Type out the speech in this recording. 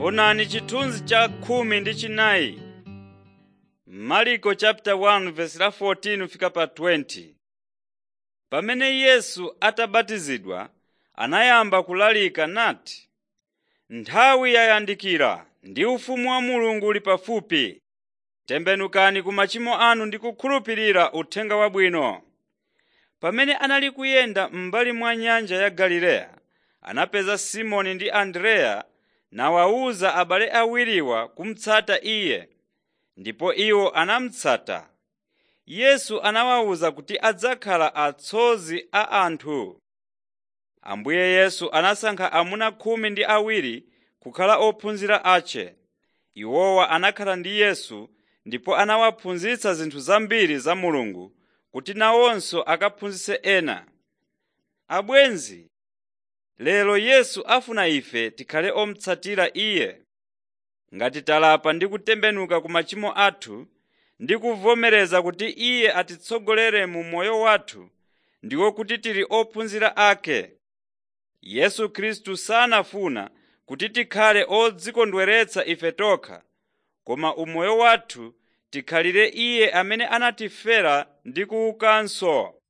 Onani chithunzi cha khumi ndi chinayi. Marko chapter 1 verse la 14 fika pa 20. Pamene Yesu atabatizidwa, anayamba kulalika nati, “Nthawi yayandikira ndi ufumu wa Mulungu uli pafupi. Tembenukani ku machimo anu ndi kukhulupirira Uthenga Wabwino.” Pamene anali kuyenda m'mbali mwa nyanja ya Galileya, anapeza Simoni ndi Andreya nawawuza abale awiriwa kumutsata Iye, ndipo iwo anamutsata. Yesu anawawuza kuti adzakhala atsozi a anthu. Ambuye Yesu anasankha amuna khumi ndi awiri kukhala ophunzira ake. Iwowa anakhala ndi Yesu ndipo anawaphunzitsa zinthu zambiri za Mulungu kuti nawonso akaphunzitse ena. Abwenzi, lero Yesu afuna ife tikhale omutsatira Iye. Ngati talapa ndi kutembenuka ku machimo athu ndi kuvomereza kuti Iye atitsogolere mu moyo wathu, ndiwo kuti tili ophunzira ake. Yesu Khristu sanafuna kuti tikhale odzikondweretsa ife tokha, koma umoyo wathu tikhalire Iye amene anatifera ndi kuukanso.